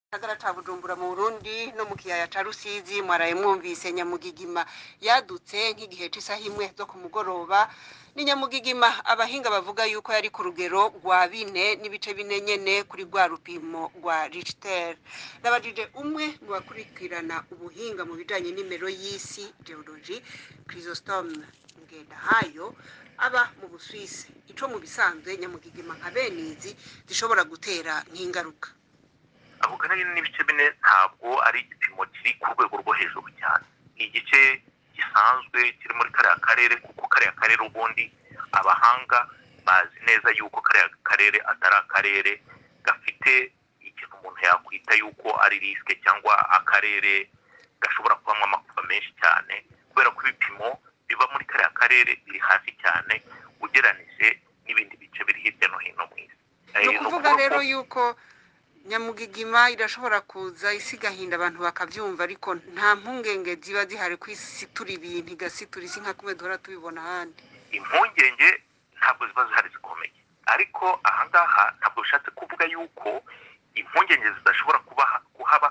gisagara ca bujumbura mu burundi no mu kiyaya ca rusizi mwaraye mwumvise nyamugigima yadutse nk'igihe c'isaha imwe zo ku mugoroba ni nyamugigima abahinga bavuga yuko yari ku rugero rwa bine n'ibice bine nyene kuri rwa rupimo rwa richter nabajije umwe mu bakurikirana ubuhinga mu bijanye n'imero y'isi geology chrysostome ngendahayo aba mu buswisi ico mu bisanzwe nyamugigima nka benizi zishobora gutera nk'ingaruka ako kanini n'ibice bine ntabwo ari igipimo kiri ku rwego rwo hejuru cyane ni igice gisanzwe kiri muri kariya karere kuko kariya karere ubundi abahanga bazi neza yuko kariya karere atari akarere gafite ikintu umuntu yakwita yuko ari risike cyangwa akarere gashobora kubamo amakuba menshi cyane kubera ko ibipimo biba muri kariya karere biri hasi cyane ugeranije n'ibindi bice biri hirya no hino mu isi ni ukuvuga rero yuko nyamugigima irashobora kuza isigahinda abantu bakavyumva ariko nta mpungenge ziba zihari ko isitura ibintu igasitura isi nka kumwe duhora tubibona ahandi impungenge ntabwo ziba zihari zikomeye ariko ahangaha ntabwo bishatse kuvuga yuko impungenge zidashobora kuba kuhaba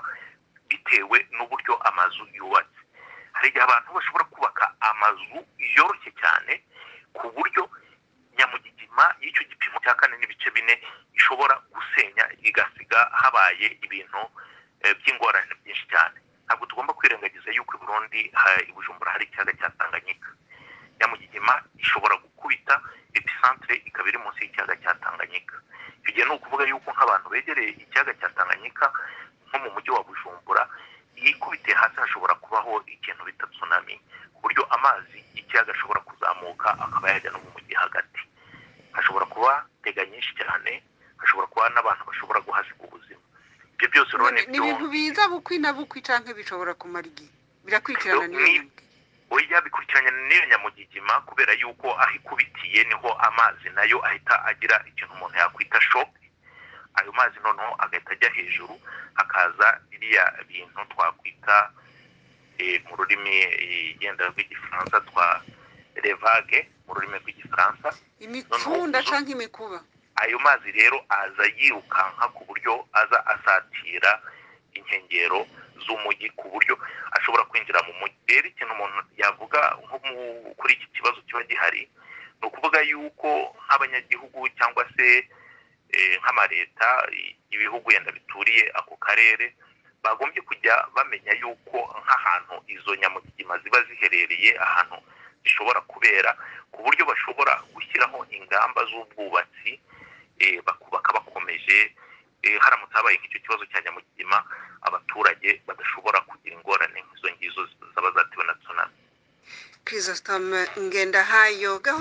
bitewe n'uburyo amazu yubatse hari igihe abantu bashobora kubaka amazu yoroshye cyane ku buryo nyamugigima y'icyo gipimo cya kane n'ibice bine ishobora gusenya igasiga habaye ibintu by'ingorane byinshi cyane ntabwo tugomba kwirengagiza yuko i burundi i bujumbura hari ikiyaga cya tanganyika nyamugigima ishobora gukubita episantere ikaba iri munsi y'ikiyaga cya tanganyika icyo gihe ni ukuvuga yuko nk'abantu begereye ikiyaga cya tanganyika nko mu mujyi wa bujumbura yikubitiye hasi hashobora kubaho ikintu bita tsunami ku buryo amazi y'ikiyaga ashobora kuzamuka akaba yajya no mu mujyi hagati hashobora kuba tega nyinshi cyane hashobora kuba n'abantu bashobora guhasiga ubuzima ibyo byose rero ni ibintu biza bukwi na bukwi canke bishobora kumara igihe birakurikirana n'iyo oya bikurikiranye n'iyo nyamugigima kubera yuko aho ikubitiye niho amazi nayo ahita agira ikintu umuntu yakwita shoke ayo mazi noneho agahita ajya hejuru hakaza biriya bintu twakwita mu rurimi yenda rw'igifaransa twa revage mu rurimi rw'igifaransa imipfunda canke imikuba ayo mazi rero aza yirukanka ku buryo aza asatira inkengero z'umujyi ku buryo ashobora kwinjira mu mujyi rero ikintu umuntu yavuga nko kuri iki kibazo kiba gihari ni ukuvuga yuko nk'abanyagihugu cyangwa se nk'amaleta ibihugu yenda bituriye ako karere bagombye kujya bamenya yuko nk'ahantu izo nyamugigima ziba ziherereye ahantu zishobora kubera ku buryo bashobora gushyiraho ingamba z'ubwubatsi bakubaka bakomeje haramutse habaye nk'icyo kibazo cya nyamugigima abaturage badashobora kugira ingorane nk'izo ngizo zaba zatewe na tsunami chrysostome ngendahayo